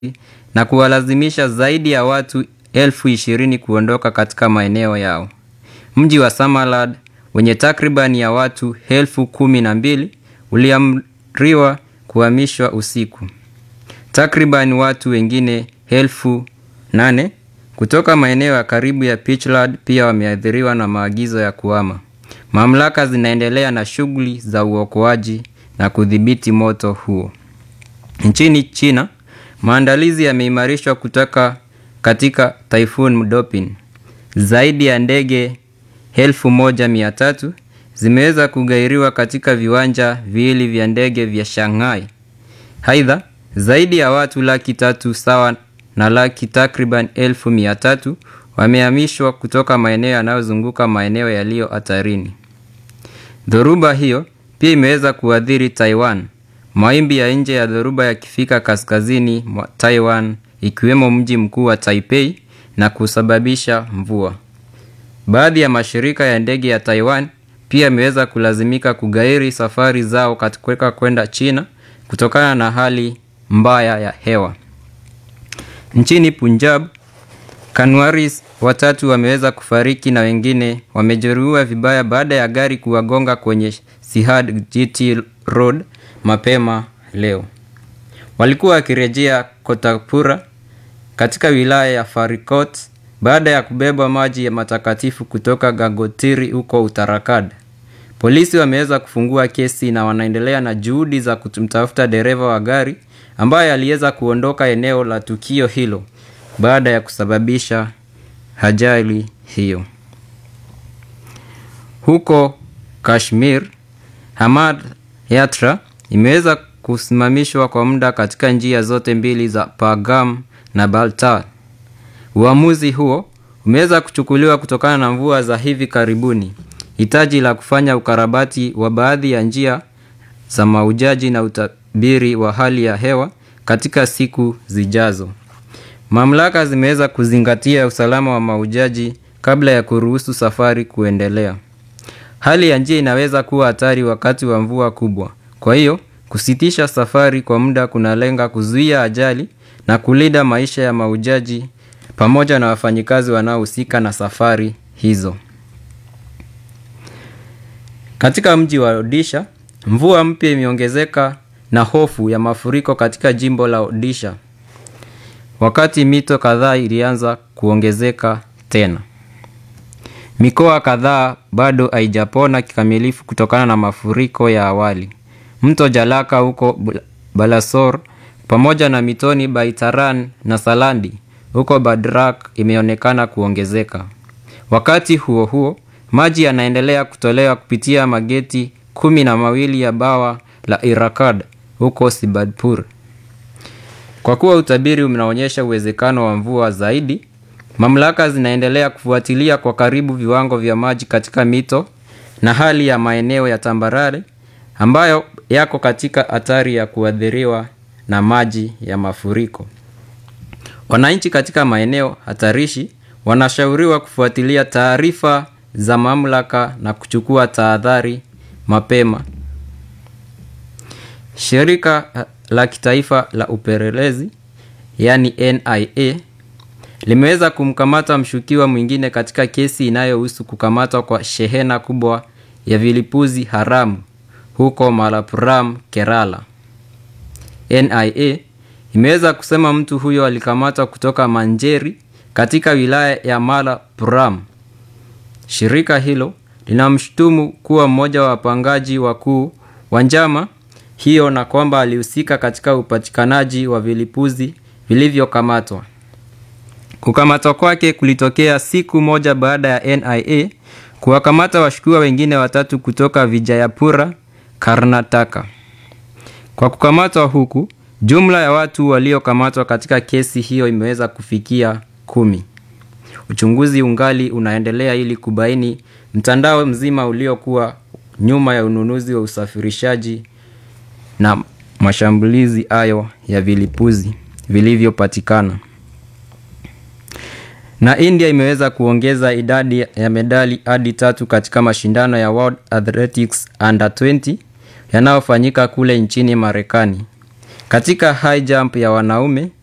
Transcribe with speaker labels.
Speaker 1: na kuwalazimisha zaidi ya watu elfu ishirini kuondoka katika maeneo yao. Mji wa Samarkand wenye takribani ya watu elfu kumi na mbili uliamriwa kuhamishwa usiku. Takriban watu wengine elfu nane kutoka maeneo ya karibu ya Puntland pia wameathiriwa na maagizo ya kuhama. Mamlaka zinaendelea na shughuli za uokoaji na kudhibiti moto huo. Nchini China, maandalizi yameimarishwa kutoka katika Typhoon Dopin. Zaidi ya ndege elfu moja mia tatu zimeweza kugairiwa katika viwanja viwili vya ndege vya Shanghai. Aidha, zaidi ya watu laki tatu sawa na laki takriban elfu mia tatu wamehamishwa kutoka maeneo yanayozunguka maeneo yaliyo hatarini. Dhoruba hiyo pia imeweza kuathiri Taiwan. Mawimbi ya nje ya dhoruba yakifika kaskazini mwa Taiwan ikiwemo mji mkuu wa Taipei na kusababisha mvua. Baadhi ya mashirika ya ndege ya Taiwan pia yameweza kulazimika kugairi safari zao katika kwenda China kutokana na hali mbaya ya hewa. Nchini Punjab, Kanwaris watatu wameweza kufariki na wengine wamejeruhiwa vibaya baada ya gari kuwagonga kwenye Sihad GT Road mapema leo. Walikuwa wakirejea Kotapura katika wilaya ya Farikot baada ya kubeba maji ya matakatifu kutoka Gangotiri huko Uttarakhand. Polisi wameweza kufungua kesi na wanaendelea na juhudi za kumtafuta dereva wa gari ambaye aliweza kuondoka eneo la tukio hilo baada ya kusababisha ajali hiyo. Huko Kashmir, Hamad Yatra imeweza kusimamishwa kwa muda katika njia zote mbili za Pahagam na Baltal. Uamuzi huo umeweza kuchukuliwa kutokana na mvua za hivi karibuni, hitaji la kufanya ukarabati wa baadhi ya njia za mahujaji na utabiri wa hali ya hewa katika siku zijazo. Mamlaka zimeweza kuzingatia usalama wa mahujaji kabla ya kuruhusu safari kuendelea. Hali ya njia inaweza kuwa hatari wakati wa mvua kubwa. Kwa hiyo, kusitisha safari kwa muda kunalenga kuzuia ajali na kulinda maisha ya mahujaji pamoja na wafanyikazi wanaohusika na safari hizo. Katika mji wa Odisha, mvua mpya imeongezeka na hofu ya mafuriko katika jimbo la Odisha. Wakati mito kadhaa ilianza kuongezeka tena. Mikoa kadhaa bado haijapona kikamilifu kutokana na mafuriko ya awali. Mto Jalaka huko Balasore pamoja na mitoni Baitaran na Salandi huko Badrak imeonekana kuongezeka. Wakati huo huo, maji yanaendelea kutolewa kupitia mageti kumi na mawili ya bawa la Irakad huko Sibadpur. Kwa kuwa utabiri unaonyesha uwezekano wa mvua zaidi, mamlaka zinaendelea kufuatilia kwa karibu viwango vya maji katika mito na hali ya maeneo ya tambarare ambayo yako katika hatari ya kuathiriwa na maji ya mafuriko. Wananchi katika maeneo hatarishi wanashauriwa kufuatilia taarifa za mamlaka na kuchukua tahadhari mapema. Shirika la kitaifa la upelelezi yaani NIA limeweza kumkamata mshukiwa mwingine katika kesi inayohusu kukamatwa kwa shehena kubwa ya vilipuzi haramu huko Malappuram, Kerala. NIA imeweza kusema mtu huyo alikamatwa kutoka Manjeri katika wilaya ya Malappuram. Shirika hilo linamshutumu kuwa mmoja wa wapangaji wakuu wa njama hiyo na kwamba alihusika katika upatikanaji wa vilipuzi vilivyokamatwa. Kukamatwa kwake kulitokea siku moja baada ya NIA kuwakamata washukiwa wengine watatu kutoka Vijayapura, Karnataka. Kwa kukamatwa huku, jumla ya watu waliokamatwa katika kesi hiyo imeweza kufikia kumi. Uchunguzi ungali unaendelea ili kubaini mtandao mzima uliokuwa nyuma ya ununuzi wa usafirishaji na mashambulizi hayo ya vilipuzi vilivyopatikana. Na India imeweza kuongeza idadi ya medali hadi tatu katika mashindano ya World Athletics Under 20 yanayofanyika kule nchini Marekani. Katika high jump ya wanaume,